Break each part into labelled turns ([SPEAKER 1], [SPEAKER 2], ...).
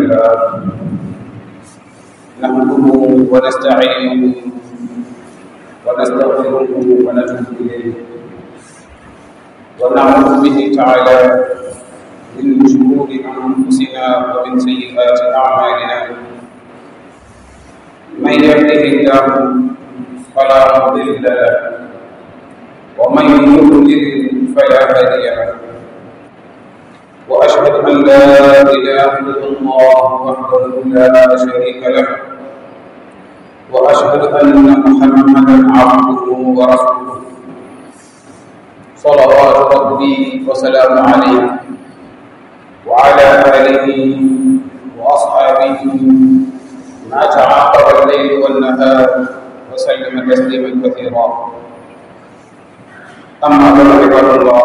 [SPEAKER 1] لله نحمده ونستعينه ونستغفره ونتوب إليه ونعوذ به تعالى من شرور أنفسنا ومن سيئات أعمالنا من يهده الله فلا مضل له ومن يضلل فلا هادي له واشهد ان لا اله الا الله وحده لا شريك له واشهد ان محمدا عبده ورسوله صلوات ربي وسلام عليه وعلى اله واصحابه ما تعاقب الليل والنهار وسلم تسليما كثيرا اما بعد عباد الله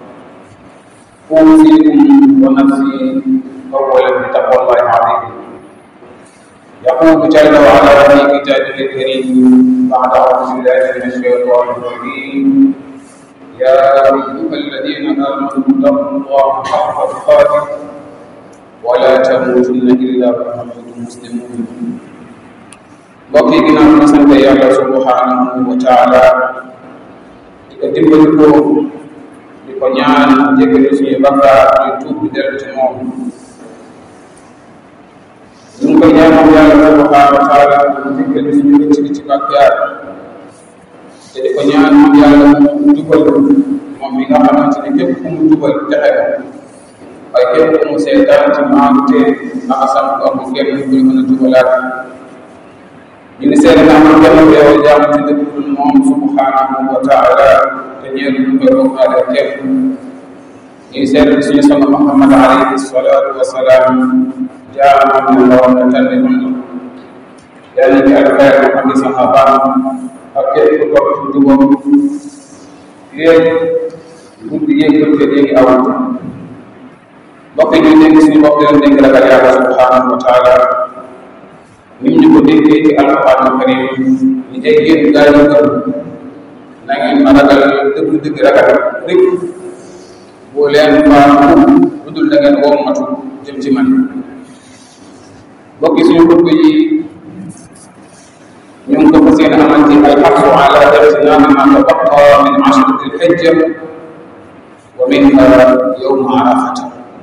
[SPEAKER 1] اوصيكم ونفسي اولا بتقوى الله العظيم يقول جل وعلا في كتابه الكريم بعد اعوذ بالله من الشيطان الرجيم يا ايها الذين امنوا اتقوا الله حق تقاته ولا تموتن الا وانتم مسلمون mbokk yi ginnaaw na sant yàlla subhanahu wa taala di ko dimbali ko di ko ñaan jéggalu suñu bakkaar ñu tuub di dellu ci moom ñu ngi koy ñaanal yàlla subhanahu wa taala mu jéggalu suñu rëcc ci bakkaar te di ko ñaan moom yàlla mu jubal moom mi nga xamante ne képp ku mu jubal texe ko waaye képp ku mu seetaan ci maanu te naxasam ko amul kenn ku ñu mën a jubalaat ñu ngi seede naa man kenn teew jaam ci dëkk dul moom subhanahu wa taala te ñeel ñu koy bokkaale kenn ñu ngi seede suñu sang Muhammad alayhi salaatu wa salaam jaamam ne ndaw na tànn ñu yàlla ci ak xeer ak i saxaabaam ak képp ku topp ci jubam yéeg guddi yéeg bëccëg yéegi awante mbokk yi ñu dénk suñu bopp di leen dénk ragal yàlla subhanahu wa taala nim ñu ko déggee ci alquran karim ñu ay yéen gaa yi gëm na ngeen ma ragal dëgg-dëgg ragal rek boo leen faa lu dul da ngeen wommatu jëm ci man bokki suñu xutba yi ñu ngi ko fas yéene amal ci alxaqu ala ijtinaami ma tabaqa min ashrati alxijja wa minha yowma arafata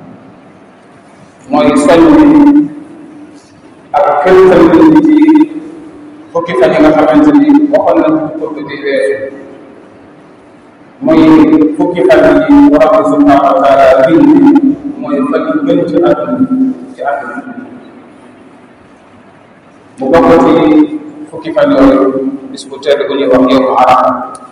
[SPEAKER 1] mooy soññ ak kërital nit ci fukki fan yi nga xamante ni waxoon nañ ko ko di weesu mooy fukki fan yi borom bi subhanahu wa taala bind mooy fan yu gën ci àdduna ci àdduna mu bokk ci fukki fan yooyu bis bu tedd bu ñuy wax yow arafa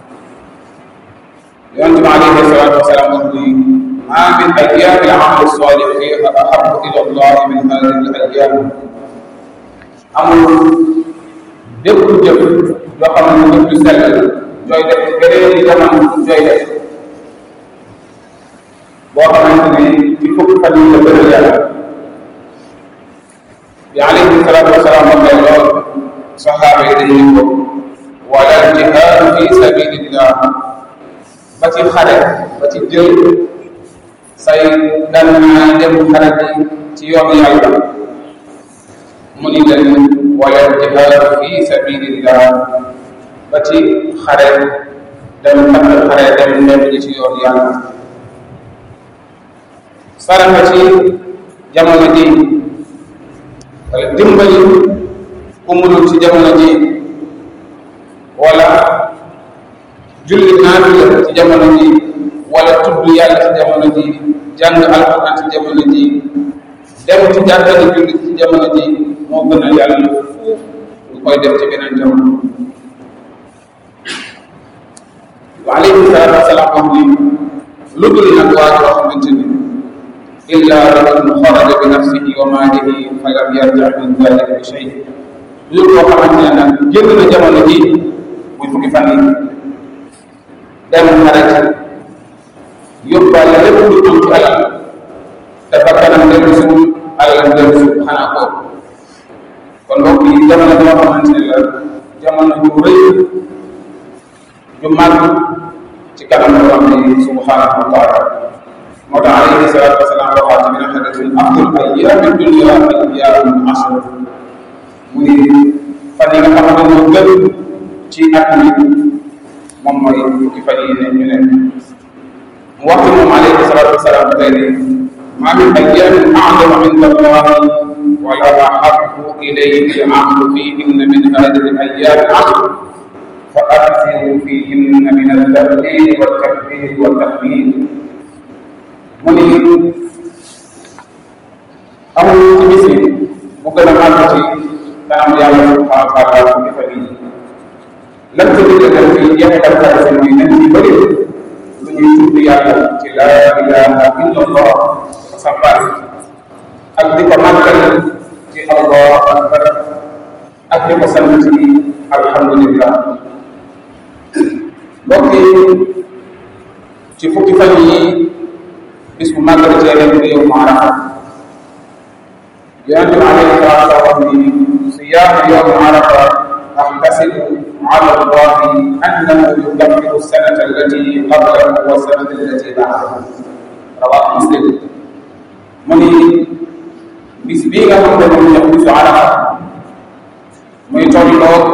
[SPEAKER 1] yonente bi alayhi salatu wasalaam wax ni ma min ayami al-amal salih fiha ahabu ila allah min hadihi al-ayam amul bépp jëf yoo xam ne jëf ju sell jooy def beneen yi jamono jooy def boo xamante ne ci fukki fan yi la gën a yàlla bi alayhi salaatu wasalaam waxee lool saxaaba yi dañuy ko wala jihaadu fi sabilillah ba ci xare ba ci jël say dan dem xare bi ci yoon yàlla mu ni leen wala jihaadu fi sabilillah ba ci xare dem takk xare dem dem ji ci yoon yàlla saraxa ci jamono ji wala dimbali ku munul ci jamono ji wala julli naafila ci jamono ji wala tudd yàlla ci jamono ji jàng alquran ci jamono ji dem ci jàkka ji julli ci jamono ji moo gën a yàlla fuuf lu koy def ci beneen jamono wa alayhi salaatu wasalaam wax ni lu dul nag waa joo xamante ni illa rajulun xaraja bi nafsihi wa maalihi fa lam yarja min dalika bi shay lu koo xamante ne nag génn na jamono ji muy fukki fan yi dem xarit yóbbaale lépp lu am ci alal te bakkanam dellu suul alalam dellu suul xanaa ko kon mbokk yi jamono boo xamante ne la jamono ju rëy ju màgg ci kanam borom bi subhanahu wa taala moo tax alayhi salatu wasalaam waxaat arafa min ahadatin afdal ayyaami dunya ayyaamu ashr mu ni fan yi nga xamante ne moo gën ci at mi moom mooy fukki fan yi ne ñu nekk mu wax moom alayhi salaatu wasalaam tey ni ma min ayyaamin a'zama inda allahi wala ahabbu ilayhi al-'amalu fihinna min hadhihi al-ayyaam al-'ashr fa akthiru fihinna min at-tahlil wat-takbir wat-tahmid mu ni amul ci bis yi bu gën a màgg ci kanam yàlla subhanahu wa taala fukki fan yi lan ko digal fi jeexital sa mooy nañ ci bëri lu ñuy tudd yàlla ci laa ilaha illa allah ko sabbal ak di ko màggal ci allah akbar ak di ko sant ci alhamdulillah mbokk yi ci fukki fan yi bis bu màggal ci yeneen bi yow maarafa yonente bi alayhi salaatu wa salaam ni siyaamu yowm arafa أحتسب على الله أنه يكفر السنة التي قبله والسنة التي بعده رواه مسلم مني bis bii nga xam ne moom ñëw bisu arafa muy tolloog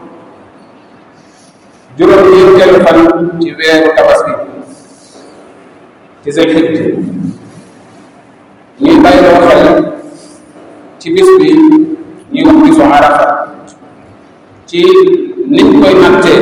[SPEAKER 1] juróom ñeenteelu fan ci weeru tabaski ci seen xit ñuy bàyyi loo xel ci bis bi ñuy wax bisu arafa ci niñ koy nattee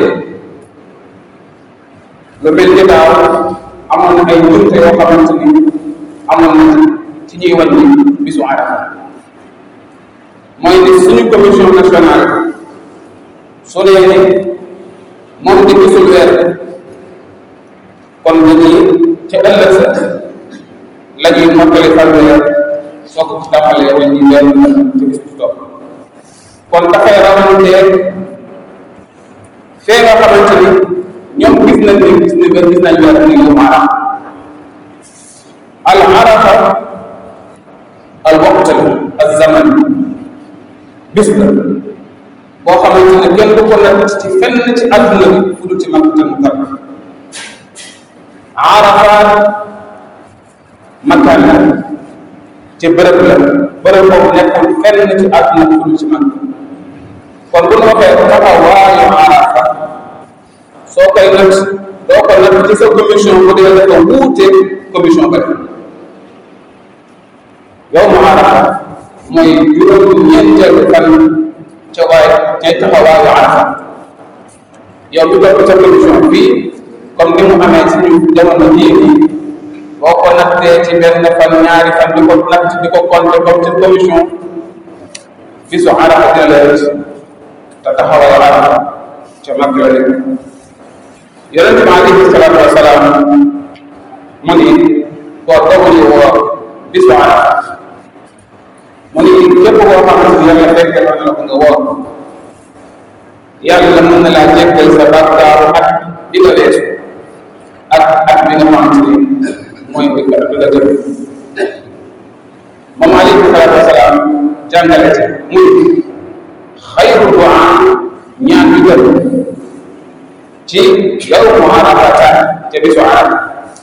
[SPEAKER 1] lu mel ni daaw amoon na ay njumte yoo xamante ni amoon na ci ñuy wàññi bisu arafa mooy ni suñu commission nationale su dee ni moom di gisul weer kon dañuy ca ëllëg sa la ñuy mottali fanweer soo ko tàmbalee wàññi benn ci bis bu topp kon dafay rawanteeg fee nga xamante ni ñoom gis nañ ni gis ni gis nañ weer ni yow arafa al arafa al waqt la al zaman bis la boo xamante ne kenn du ko natt ci fenn ci àdduna bi fu dul ci makkatal mukarram arafa makkaan la ci bërëb la bërëb boobu nekkul fenn ci àdduna bi fu dul ci makka kon bu ñu waxee taxawaayu arafa soo koy natt doo ko natt ci sa commission bu dee dafa wuute commission ba yow mu arafa mooy juróom ñeenteelu fan ca waay ca taxawaayu arafa yow bi topp ca commission bii comme ni mu amee suñu jamono jii nii boo ko nattee ci benn fan ñaari fan di ko natt di ko compter comme ci commission bisu arafa dina la rëcc te taxawal arafa ca mag la nekk yonente bi alayhi salaatu wasalaam mu ni koo doguli woor bisu arafa mu ni képp koo xamante ni yàlla fekke na la ko nga woor yàlla mën na laa jéggal sa bàkkaaru at bi nga weesu ak at bi nga xamante ni mooy bi nga bi nga jëm moom alayhi salaatu wasalaam jàngale ci muy xayru du'a ñaan bi gën ci yow mu arafata ca bisu arafa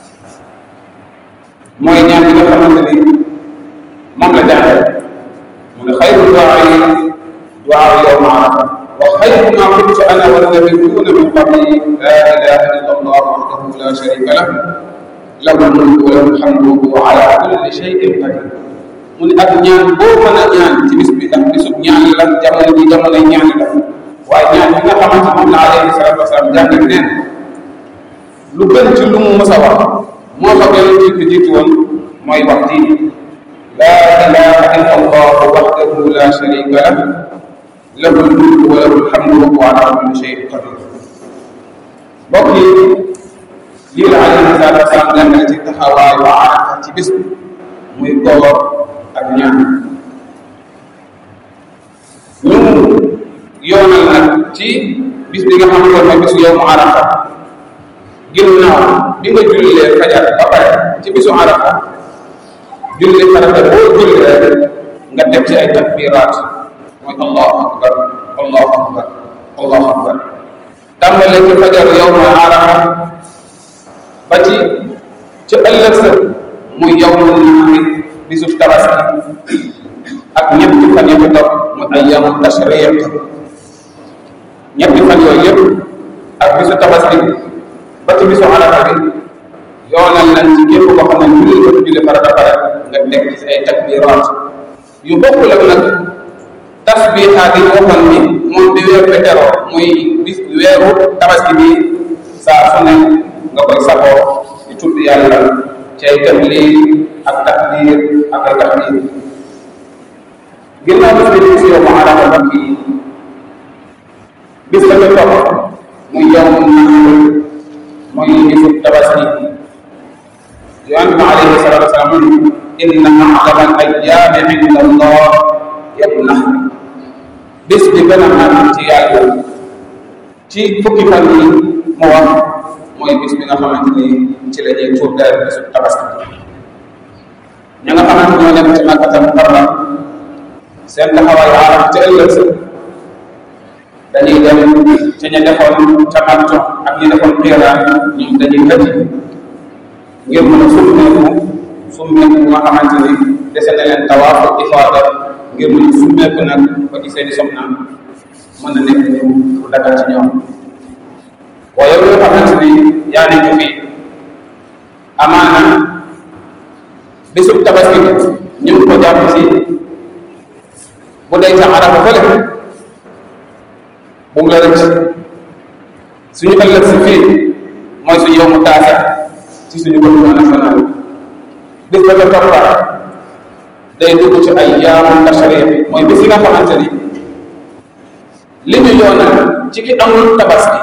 [SPEAKER 1] mooy ñaan bi nga xamante ni moom la jàngale mu ne xayru du'a yi du'a yow mu arafa wa xayru ma kuntu ana wannabiyuuna min qabli la ilaha illa allah wahdahu la sharika lah lahu lmulku wa lahu lhamdu wa huwa ala kulli shay'in qadir mu ne ak ñaan boo mën a ñaan ci bis bi ndax bisub ñaan la jamono ji jamono ñaan la waaye ñaan bi nga xamante moom la alayhi salatu wasalaam jàngal neen lu gën ci lu mu mës a wax moo fa gën ci ko jiitu woon mooy wax diine la ilaha illa allah wahdahu la sharika lah lahu lmulku wa lahu lhamdu wa huwa ala kulli shay'in qadir mbokk yi lii la alayhi salatu wasalaam jàngale ci taxawaayu arafa ci bis bi muy koor ak ñaan ñu yoonal nag ci bis bi nga xam ne mooy bisu yow mu arafa ginnaaw bi nga jullee fajar ba pare ci bisu arafa julli farata boo julli rek nga def ci ay takbiraat mooy allahu akbar allahu akbar allahu akbar tàmbale ci fajar yow mu arafa ba ci ci ëllëg sa muy yow mu naxari bisu tabaski ak ñetti fan yi ci topp mu ayyamu tashriq ñetti fan yooyu yëpp ak bisu tabaski ba ci bisu arafa bi yoonal nañ ci képp koo xam ne julli ko julli farata pare nga teg ci ay takbiraat yu bokkul ak nag tasbihaat yi waxoon ni moom di weer pétéro muy bis weeru tabaski bi saa su ne nga koy saboo di tudd yàlla ci ay tahlil ak takbir ak ay tahmid ginnaaw bis bi di si yow ma arafa mbokk yi bis la ca topp muy yowmu nahr muy bisu tabaski yonent bi alayhi salatu wasalaam inna a'zama al-ayyaami inda allah yawmu nahr bis bi gën a màgg ci yàlla ci fukki fan yi mu wax mooy bis bi nga xamante ni ci la ñuy tuur dara bisu tabaski ña nga xamante ñoo nekk ci Makkatal Mukarram seen taxawaay aaraf ca ëllëg sa dañuy dem ca ña defoon ca Makka ak ñi defoon Qiiraan ñoom dañuy tëj ngir mën a summeeku summeeku nga xamante ni dese na leen tawaafu ifaada ngir mën a summeeku nag ba ci seeni soxna mën a nekk ñu lu dagal ci ñoom waaye yow nga xamante ni yaa nekk fii amaana bisub tabaski ñu ngi ko jàpp si bu dee ca arafa fële bu mu la rëcc suñu ëllëg si fii mooy suñu yow mu taasa ci suñu gouvernement national bis ba ca toppaat day dugg ci ay yaamu tashriq mooy bis yi nga xamante ni li ñu yoonal ci ki amul tabaski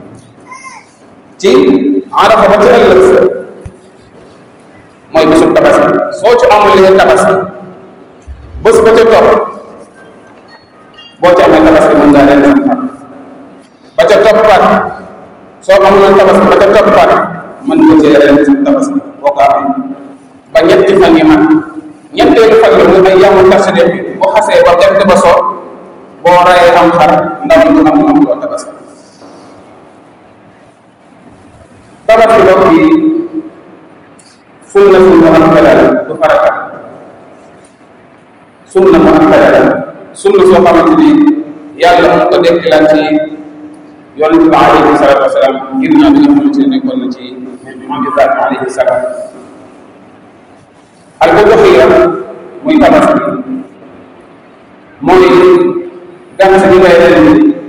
[SPEAKER 1] ci arafa ba ci ëllëg sa mooy bisu tabaski soo ci amul li tabaski bés ba ca topp boo ci amee tabaski mën ngaa leen sam xar ba ca toppaat soo amul tabaski ba ca toppaat mën nga cee ren sam tabaski boo ko amee ba ñetti fan yi mat ñetteelu fan yi muy ay yàmmu tashriq bi bu xasee ba jant ba soo boo rayee am xar ndaw du am am loo tabaski tabaski bokk yi sunna sunna mu am la du farata sunna mu am la sunna soo xamante ni yàlla mu ko dekkilaat ci yonente bi alayhi salatu wasalaam ngir ñaa bi nga xamante ne nekkoon na ci moom ibrahima alayhi salaam al uduxiya muy tabaski mooy gànn sa gi ngay ren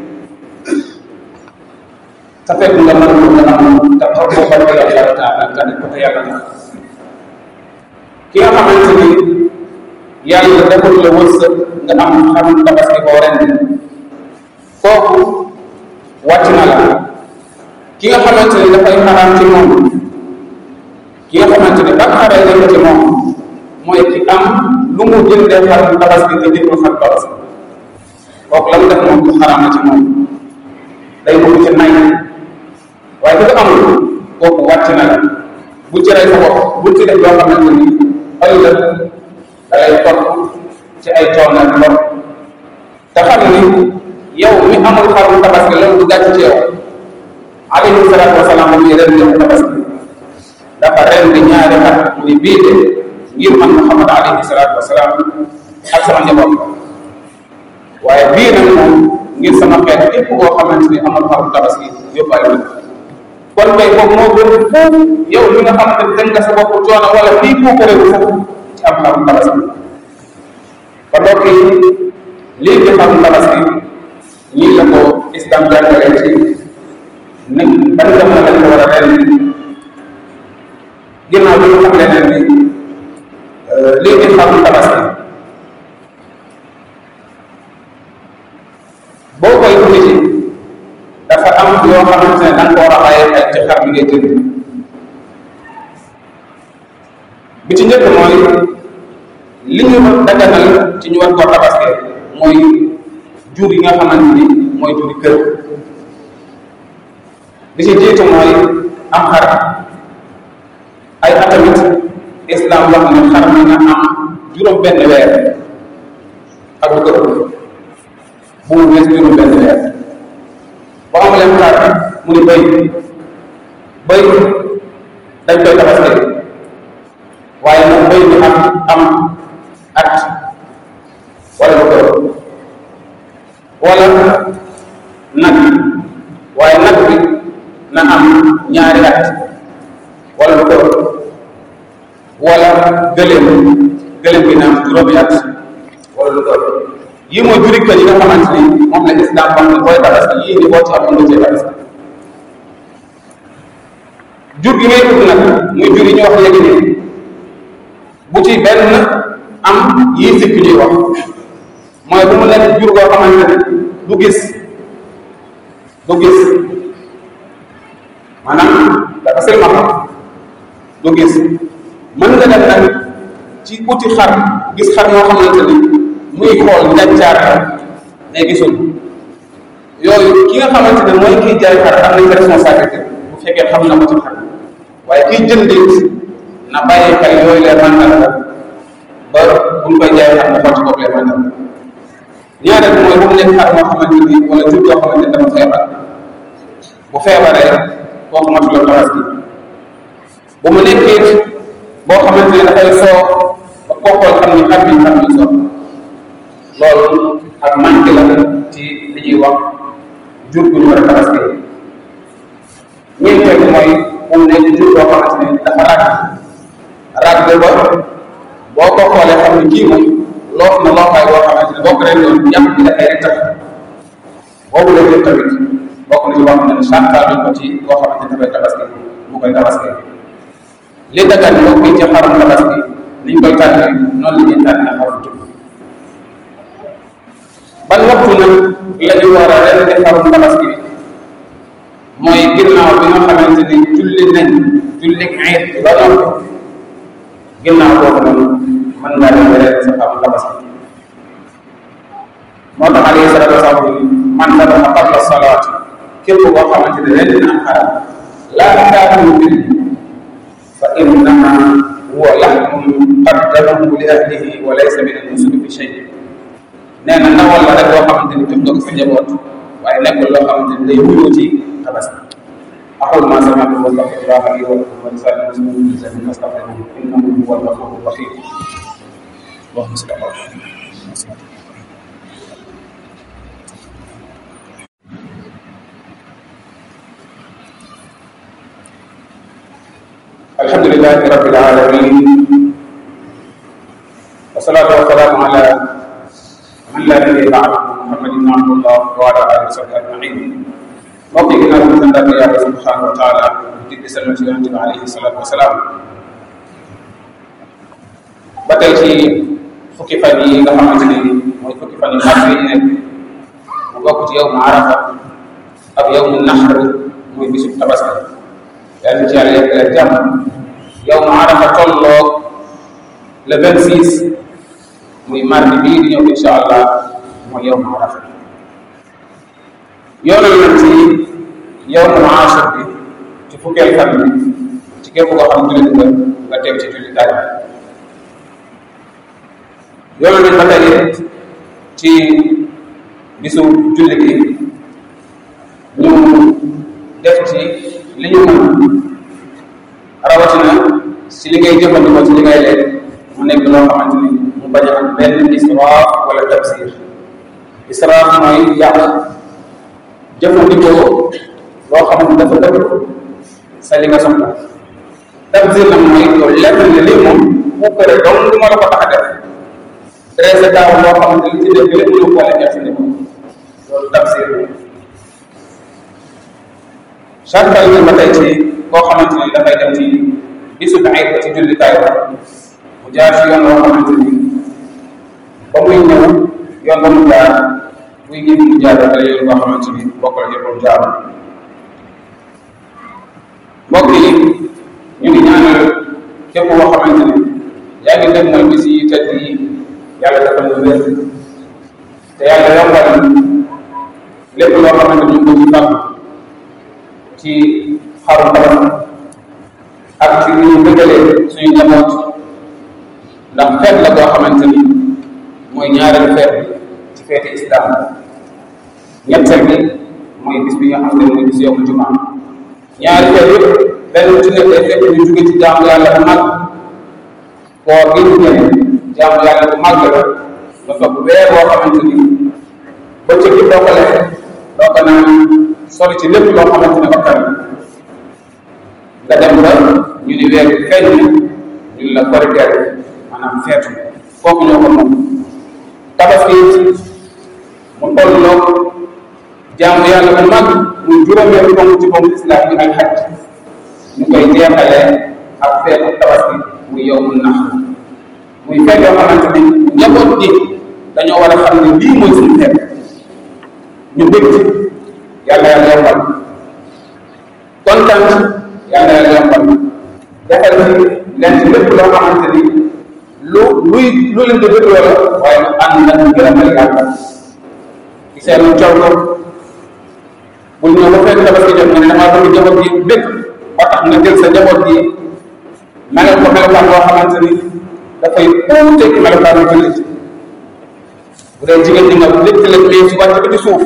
[SPEAKER 1] sa fekk nga mën ko nga am te xaw ko ba ko yàlla taala nga def ko te yàlla tax ki nga xamante ni yàlla defal la wërsëg nga am xam tabaski boo ren kooku wàcc na la ki nga xamante ni dafay xaraam ci moom ki nga xamante ni ban xaree nekk ci moom mooy ki am lu mu jëndee xar tabaski nga jëndul xar tabaski kooku la mu def moom du xaraam na ci moom day bëgg ci nay waaye ki ko amul kooku wàcc na la bu ci rey sa bopp bu ci def loo xamante ni ëllëg da lay topp ci ay coono ak lor te xam ni yow mi amul xarum tabaski loolu du gàcc ci yow alayhi salaatu wasalaam muy ren di tabaski dafa ren di ñaari xar mu ni bii de ngir man Muhammad alayhi salaatu wasalaam ak sama njaboot waaye bii nag moom ngir sama xeet képp koo xamante ni amul xarum tabaski yóbbaale na kon kay boobu moo gën foofu yow li nga xamante ni dem nga sa bopp coono wala fii koo ko réew foofu ci am xarum tabaski kon mbokk yi lii di xarum tabaski ñii la ko islam jàngalee ci ni ban jamono lañ ko war a ren ginnaaw bi nga xam leneen ni lii di xarum tabaski boo koy wuti ci dafa am yoo xamante ne da nga ko war a bàyyi xel ci xar bi ngay jënd bi ci njëkk mooy li ñu daganal ci ñu war koo tabaske mooy jur yi nga xamante ni mooy juri kër bi ci jiitu mooy am xar ay atamit islam wax ne xar mi nga am juróom benn weer ak lu ko ëpp bu mu wees juróom benn weer boo am leen xar mu ni bëy bëy dañ koy tabaske waaye nag bëy bi am am at wala lu ko wala nag waaye nag bi na am ñaari at wala lu ko wala gëléem gëléem bi na am juróomi at wala lu ko yii mooy juri kër yi nga xamante ni moom la islam wax ne booy tabaski yii ni boo ci amoon nga cee tabaski jur gi ngay ut nag muy jur yi ñu wax léegi nii bu ci benn am yii sikk ñuy wax mooy bu mu nekk jur goo xamante ne du gis du gis maanaam dafa silmaxa du gis mën nga def nag ci uti xar gis xar moo xamante ni muy xool njàccaar ne gisul yooyu ki nga xamante ne mooy kiy jaay xar am nañ responsabilité bu fekkee xam na ko ci xar waaye kiy jëndit na bàyyi xel yooyu leen màndal ba buñ koy jaay xar mu xool ci bopp leen màndal ñaareel mooy bu mu nekk xar moo xamante ni wala jur yoo xamante ni dafa feebar bu feebaree kooku matu la tabaski bu mu nekkee boo xamante ne dafay soo ba koo xool xam ni xar bi xar bi soo loolu ak manqué la ci li ñuy wax jur gu ñu war a tabaski ñeenteel mooy bu mu nekk jur boo xamante ne dafa ràgg ràgg ba boo ko xoolee xam ne kii moom loof na loofaay boo xamante ne boo ko ren doon yàq bi dafay rek tax boobu la jël tamit bokk na ci wax ne santal nañ ko ci boo xamante ne dafay tabaski mu koy tabaski li dagan mbokk yi ci xarum tabaski niñ koy tànnee noonu la ñuy tànnee xarum jub ban waxtu nag la ñu war a ren di xarum tabaski bi mooy ginnaaw bi nga xamante ni julli nañ julli ayit bi ba noppi ginnaaw boobu noonu mën ngaa dem ren sa xarum tabaski moo tax alayhi salatu wasalaam man dabaxa qabla salaat képp koo xamante ne ren dina am xaram laa taakulu bil fa innama huwa laxmun qaddamahu li ahlihi wa laysa min al-nusuki fi shay nee na ndawal la rek loo xamante ni jox nga ko sa njaboot waaye nekkul loo xamante ni day wuyoo ci tabaski aqul ma sami'tu wa astaghfirullah li wa lakum wa li saa'iril muslimin fastaghfiruhu innahu huwal ghafurur rahim اللهم صل على محمد الحمد لله رب العالمين والصلاة والسلام على من لا نبي بعد محمد بن عبد الله وعلى آله وصحبه أجمعين mbokk yi ginnaaw bi sant yàlla subhanahu wa taala di di sallam ci yonente bi alayhi salatu wasalaam ba tey ci fukki fan yi nga xamante ni mooy fukki fan yu mag yi nekk mu bokk ci yow mu arafa ak yow mu naxar muy bisub tabaski yàlla ci yàlla yegg leen jàmm yow mu arafa tolloog le vingt six muy mardi bii di ñëw incha allah mooy yow mu arafa yoonal nañ ci yow mu ashur bi ci fukkeel fan bi ci képp koo xam jullit nga nga teew ci julli daaj yoonal nañ ba tey ci bisu julli gi ñu def ci li ñu mën rawatina si li ngay jëfandikoo ci li ngay lekk mu nekk loo xamante ni mu bañ a am benn israaf wala tabsir israaf mooy yàq jëfandikoo loo xamante dafa dëpp sa li nga soxla tabsir nag mooy yow lenn ne lii moom bu kër dong lu ma la ko tax a def dressé daaw loo xamante li ci def bi lépp lu ko lekk jëfandikoo loolu tabsir sartal ñu ba tey ci koo xamante ni dafay dem ci bisu ayit ba ci jullikaay ba mu jaar ci yoon woo xamante ni ba muy ñëw yoon ba mu jaar buy génn mu jaar dafay yoon boo xamante ni bokk la yëpp jaar mbokk yi ñu ngi ñaanal képp koo xamante ni yaa ngi def mooy bis yi tedd yi yàlla defal ñu wér te yàlla yombal lépp loo xamante ni ñu ngi ko ci fàgg ci xaru tabaski ak ci li ñu bëggalee suñu njaboot ndax feet la boo xamante ni mooy ñaareelu feet bi ci feeti islam ñetteel bi mooy bis bi nga xam ne mooy bis yowmu jumaa ñaari feet yëpp benn ci nekk day fekk ñu jóge ci jaamu yàlla bu mag koor gi ñu génne jaamu yàlla bu màgg la nga toog weer boo xamante ni bëccëg bi doo ko lekk doo ko naan sori ci lépp loo xamante ne bakkan nga dem ba ñu ni weer bi feeñ ñu la koriteer maanaam feetu kooku ñoo ko moom tabaski mu toll loo jaamu yàlla bu mag muy juróomeelu ponk ci ponk islam bi ak xaj ñu koy jeexalee ak feetu tabaski muy yow mun nax muy feet yoo xamante ni njaboot gi dañoo war a xam ne lii mooy suñu feet ñu bëgg ci yàlla yàlla yombal kontaan yàlla yàlla yombal defal ci leen ci lépp loo xamante ni lu luy lu leen di bëgg loola waaye mu ànd ak gërëmal yàlla ci seen coow ko bul ñëw ba fekk tabaski jot nga ne damaa bëgg njaboot gi bëgg ba tax nga jël sa njaboot gi melal ko melokaan boo xamante ni dafay uute ci melokaanu jullit bu dee jigéen ñi nga lépp la mais su wàcc ba ci suuf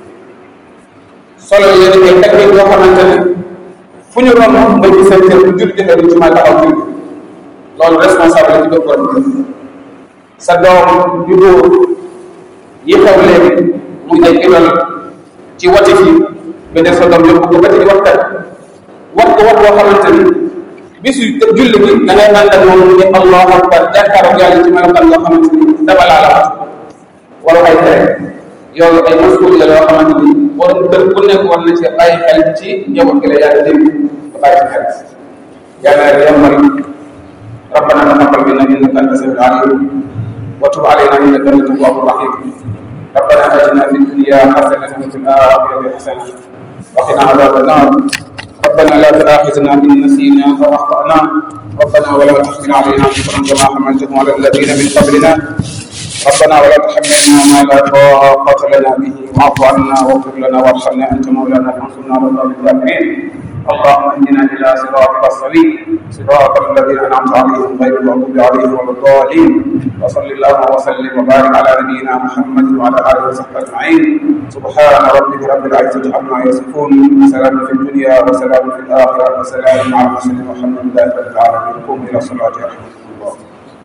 [SPEAKER 1] solo yéen ay teg yoo xamante ni fu ñu romb nga ci seen cër bu jullit defee du ci ma taxaw jullit loolu responsable ci doog borom kër sa doom yu góor yi xew léegi muy ay idol ci wati fi nga def sa doom yóbbu ko ba ci waxtaan wax ko wax boo xamante ni bisu julli bi da ngay ànd ak moom ni allahu akbar jàkkaaroo yàlla ci melokaan yoo xamante ni dama laa la wax wala ay tere yooyu ay masuul la yoo xamante ni borom kër ku nekk war na ci bàyyi xel ci njaboot gi la yàlla dégg nga bàyyi ci xel yàlla na yombal ربنا تقبل منا انك انت السميع العليم وتب علينا انك انت التواب الرحيم ربنا اتنا في الدنيا حسنه وفي الاخره حسنه وقنا عذاب النار ربنا لا تؤاخذنا ان نسينا او اخطانا ربنا ولا تحمل علينا اصرا كما حملته على الذين من قبلنا ربنا ولا تحملنا ما لا طاقه لنا به واعف عنا واغفر لنا وارحمنا انت مولانا فانصرنا على القوم الكافرين اللهم اهدنا الى صراطك السبيل صراط الذين انعمت عليهم غير المغضوب عليهم ولا الضالين وصل اللهم وسلم وبارك على نبينا محمد وعلى اله وصحبه اجمعين سبحان ربك رب العزه عما يصفون وسلام في الدنيا وسلام في الاخره وسلام على المرسلين والحمد لله رب العالمين قوموا الى صلاه رحمه